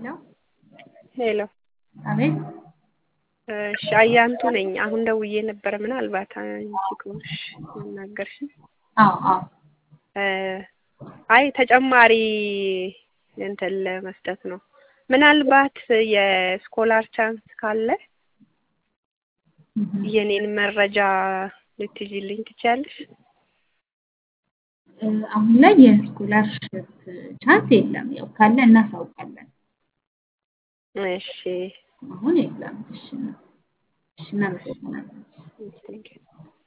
ሄሎ ሄሎ አቤት እሺ አያንቱ ነኝ። አሁን ደውዬ ነበረ። ምናልባት አንቺ ከሆንሽ ያናገርሽኝ። አዎ አዎ እ አይ ተጨማሪ እንትን ለመስጠት ነው። ምናልባት የስኮላር ቻንስ ካለ እህ የኔን መረጃ ልትይዥልኝ ትችያለሽ? እ አሁን ላይ የስኮላርሽፕ ቻንስ የለም። ያው ካለ እናሳውቃለን። እሺ አሁን የለም። እሺ እሺ እናመሰግናለን። ቴንኪው